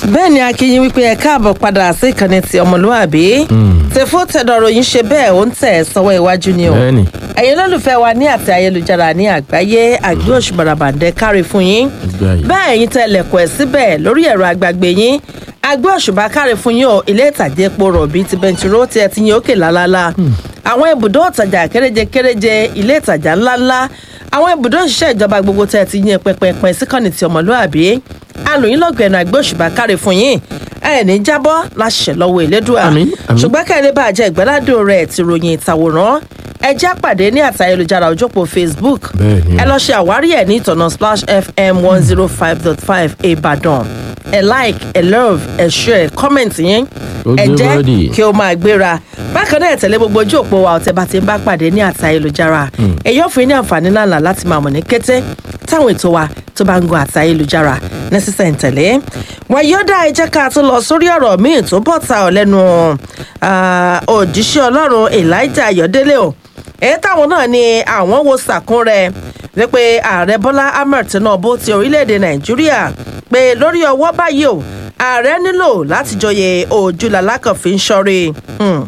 bẹ́ẹ̀ ni akínyìn wípé ẹ káàbọ̀ padà sí ìkànnì ti ọmọlúwàbí tẹ̀fó tẹ̀dọ̀rọ̀ yìí ṣe bẹ́ẹ̀ ó ń tẹ̀ sọ́wọ́ iwájú ni o Bẹ́ẹ̀ni. ẹ̀yin olólùfẹ́ wa ní àti ayélujára ní àgbáyé àgbé òṣùbàràbàǹdẹ kárí fún yín Àgbáyé. bẹ́ẹ̀ ẹ̀yin tẹ lẹ̀kọ̀ ẹ̀ síbẹ̀ lórí ẹ̀rọ agbàgbé yín àgbé òṣùbà kárí fún yín o ilé ìtàjẹ́ epo rọ̀bì ti bẹntiró tí ẹ ti yín òkè lálálá àwọn ibùdó ìtajà kéréje kéréje ilé ìtajà ńláńlá àwọn ibùdó ìṣiṣẹ́ ìjọba gbogbo tẹ́ ẹ ti yín pẹpẹpẹ síkànnì ti ọmọlúàbí alòyìn lọ́gbẹ̀ẹ́nu àgbé òṣùbà kárí fún yín ẹ ní jábọ́ láṣẹ lọ́wọ́ ìlédùá Àmín, àmín. ṣùgbọ́n kẹ́lẹ́ bá jẹ́ ìgbẹ́ládùn rẹ̀ ti ròyìn ìtàwòrán ẹ já pàdé ní àtà ayélujára òjòpó facebook Bẹ́ẹ̀ni o. ẹ lọ ṣe àwárí ẹ̀ ní ìtọ̀nà splash fm one zero five dot five ìbàdàn ẹ like ẹ love ẹ share comment yín Ó ẹ gbé jẹ́ bọ́dì. kí o máa gbéra bákan náà ẹ tẹ̀lé gbogbo ojú òpó wa ọ̀tẹ̀ bá ti ń bá pàdé ní àtà ayélujára èyí ò fún yín ní àǹfààní ńláńlá láti máa mọ̀ ní kété táwọn ètò wa tó bá ń gun àtà ayélujára ní sísẹ̀ ń tẹ̀lé wàyíọ́dà ẹ jẹ́ ká tún lọ sórí ọ̀rọ̀ míì tó bọ̀ ta ọ̀ lẹ́nu ah, òjíṣẹ́ ọlọ́run elijah ayọ̀délé o èyí táwọn náà ni àwọn wo sàkún rẹ̀ wípé ààrẹ bọ́lá ahmed tinubu ti orílẹ̀-èdè nàìjíríà pé lórí ọwọ́ báyìí o ààrẹ nílò láti jọyè ojúlàlá kan fi ń ṣọ́rí. Hmm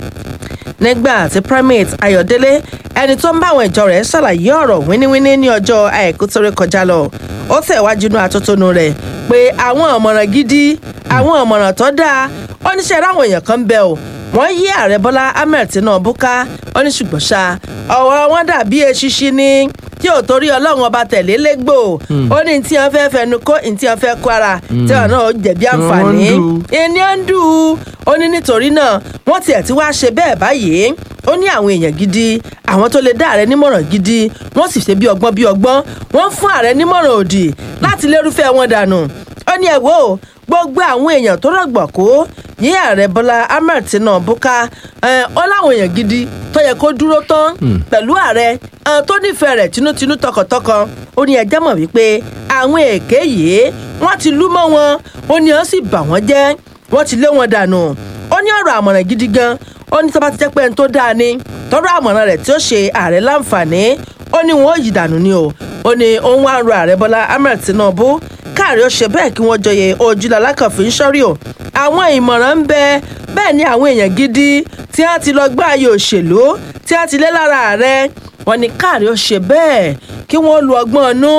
nígbà tí primate ayọ̀délé ẹni tó ń bá àwọn ìjọ rẹ̀ ṣàlàyé ọ̀rọ̀ wíníwíní ní ọjọ́ àìkú tó rí kọjá lọ ó tẹ̀wájú inú atótónu rẹ̀ pé àwọn ọ̀mọ̀ràn gidi àwọn ọ̀mọ̀ràn tó dáa ó níṣẹ́ ráwọn èèyàn kan ń bẹ o wọ́n yí ààrẹ bọ́lá ahmed tinubu ká ó ní ṣùgbọ́n ṣá ọ̀rọ̀ wọn dàbí eṣinṣin ní tí ò torí ọlọ́run ọba tẹ̀lé légbò ó ní tí wọ́n fẹ́ fẹnu kó ní tí wọ́n fẹ́ kó ara tí wọ́n náà jẹ̀bi àǹfààní Wọ́n ń dù. ẹni à ń dù ú ó ní nítorí náà wọ́n tiẹ̀ ti wá ṣe bẹ́ẹ̀ báyìí ó ní àwọn èèyàn gidi àwọn tó lè dá ààrẹ nímọ̀ràn gidi wọ́n sì ṣe bí ọgbọ́n bí ọgbọ́n wọ́n fún ààrẹ nímọ̀ràn òdì láti lérúfẹ́ wọn dànù ó ní ẹ wò ó gbogbo àwọn èèyàn tó rọ̀gbọ̀ kó yí ààrẹ bọ́lá ahmed tinubu ká ẹ, ó láwọn èèyàn gidi tó yẹ kó dúró tán pẹ̀lú ààrẹ ẹ, tó nífẹ̀ẹ́ rẹ̀ tinútinú tọkàntọkàn ó ní ẹjẹ́ mọ̀ wípé àwọn èké yìí wọ́n ti lú mọ́ wọn ó ní ó sì bà wọ́n jẹ́ wọ́n ti lé wọn dànù ó ní ọ̀rọ̀ àmọ̀ràn gidi gan ó ní tó bá ti jẹ́ pé ẹni tó dáa ni tọ́rọ̀ àmọ̀ràn rẹ̀ tí ó ṣe ààrẹ láǹfààní ó ní wọn ò yí dànù ni o ó ní òun wá ń ro ààrẹ bọ́lá ahmed tinubu káàrí ó ṣe bẹ́ẹ̀ kí wọ́n jọyè ojúlá alákànfin ń ṣọ́rí o àwọn ìmọ̀ràn ń bẹ bẹ́ẹ̀ ni àwọn èèyàn gidi tí wọ́n ti lọ gbá ayé òṣèlú tí wọ́n ti lé lára ààrẹ wọn ni káàrí ó ṣe bẹ́ẹ̀ kí wọ́n lu ọgbọ́n inú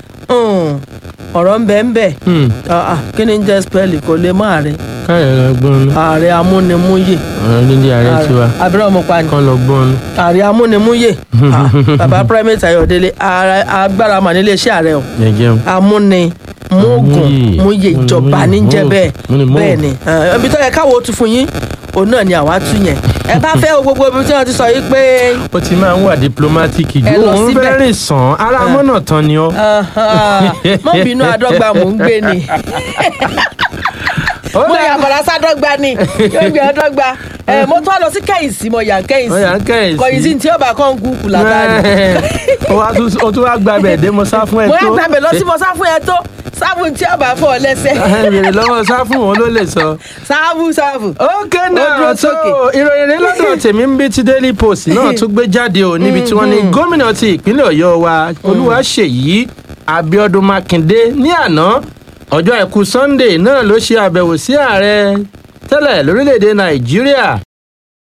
ọ̀rọ̀ ń bẹ ń bẹ Ah, ah, kí ni ń jẹ́ spẹ́ẹ̀lì kò lè mọ́ ààrẹ káyọ̀ lọ gbọ́n nú ààrẹ amúnimúyè ọ̀rọ̀ nílé ààrẹ tiwa abẹ́rẹ́ ọmọ pa ni kán lọ gbọ́n nú. ààrẹ amúnimúyè Ah, bàbá primate ayọ̀délé ààrẹ- agbára mà nílé iṣẹ́ ààrẹ o jẹjẹun amúni mógùn Múyè. múyè ìjọba Múni- níjẹ múni- bẹ́ẹ̀ múni mógùn. bẹ́ẹ̀ ni Eh, ibi tó yẹ káwọ́ tún fún yín òun náà ni àwa tún yẹn ẹ bá fẹ́ wo gbogbo ibi tí wọ́n ti sọ yìí pé ó ti máa ń wà diplomatic Ẹ ju lọ òun síbẹ̀. fẹ́ rìn sàn ara mọ́nà tán ni ọ́. mọ́ bínú àdọ́gba mò ń gbé ni Ó mo dà- yà bọ̀dá sádọ́gba ni yóò gbé àdọ́gba ẹ mo tún wá lọ sí kẹ́hìnsì mo yà ń kẹ́hìnsì Ó yà ń Kẹ́hìnsì. kọ̀yìnsì tí ó bá kàn ń kú kù látàrí. ó wá tún- ó tún wá gba bẹ̀ dé mo sá fún ẹ mo tó. yà gbàgbé lọ sí mo sáfù ẹ tó sáfù tí ó bá fọ ọ lẹ́sẹ̀ bèrè lọ́wọ́ sá fún òun ló lè sọ. sáfù sáfù. ok Ó náà dúró so sókè. ìròyìn rẹ lọ́dọ̀ tèmi ń bí ti daily post náà tún gbé jáde o níbi tí wọ́n ní gómìnà ti ìpínlẹ̀ ọ̀yọ́ wa olúwaṣèyí abiodun makinde ní àná ọjọ́ àìkú sunday náà ló ṣe àbẹ̀wò sí ààrẹ tẹ́lẹ̀ lórílẹ̀‐èdè nàìjíríà